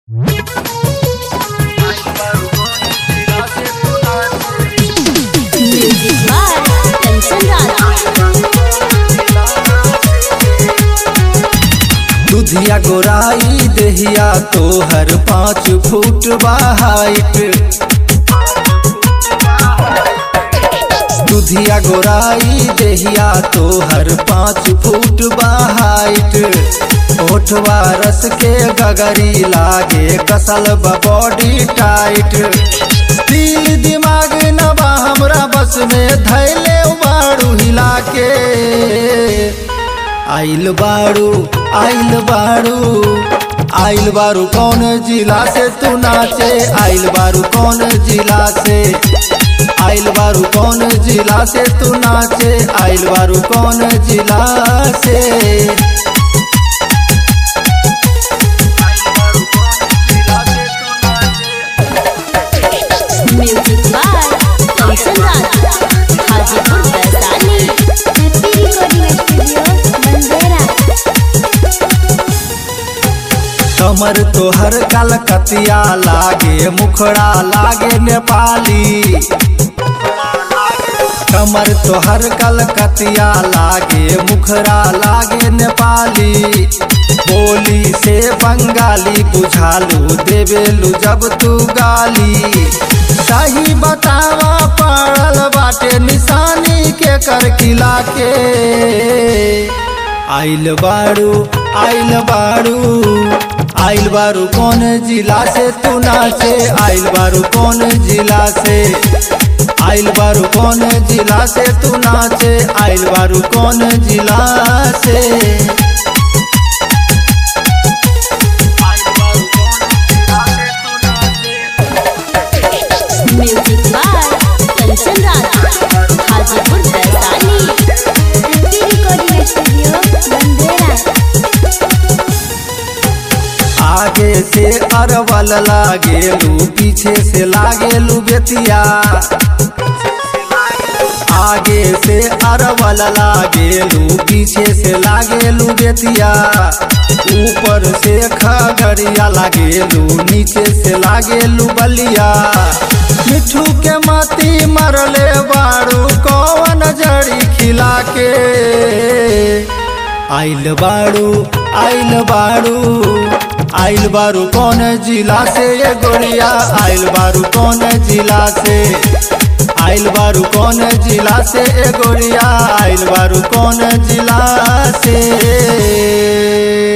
music by Kanchan राज दुधिया गोराई देहिया तोहर पाँच फुट बाहाइट दुधिया गोराई देहिया तोहर पाँच फुट बाहाइट ओठवा रस के गगरी लागे कसल बॉडी टाइट दिल दिमाग नबा हमरा बस में धैले बाड़ू हिला के आइल बाड़ू आइल बाड़ू आइल बारू कौन जिला से तू नाचे आइल बारू कौन जिला से आइल बारू कौन जिला से तू नाचे आइल बारू कौन जिला से music by Kanchan Raj Hajipur Vaishali happy recording studio बंदेरा कमर तोहर कलकतिया लागे मुखड़ा लागे नेपाली कमर तोहर कलकतिया लागे मुखड़ा लागे नेपाली बोली से बंगाली बुझालू देवेलू जब तू गाली सही बतावा पड़ल बाटे निशानी के कर किला के आइल बारू आइल बारू आइल बारू कौन जिला से तू नाचे आइल बारू कौन जिला से आइल बारू कौन जिला से तू नाचे आइल बारू कौन जिला से music by Kanchan Raj Hajipur Vaishali happy recording studio बंदेरा आगे से अरवल लागेलू पीछे से लागेलू बेतिया आगे से अरवल लागेलू पीछे से लागेलू बेतिया ऊपर से खगड़िया लागेलू नीचे से लागेलू बलिया मिठू के माती मरले बारू कौन जड़ी खिला के आइल बारू आइल बारू आइल बारू कौन जिला से ये गोरिया आइल बारू कौन जिला से आइल बारू कौन जिला से ए गोरिया आइल बारू कौन जिला से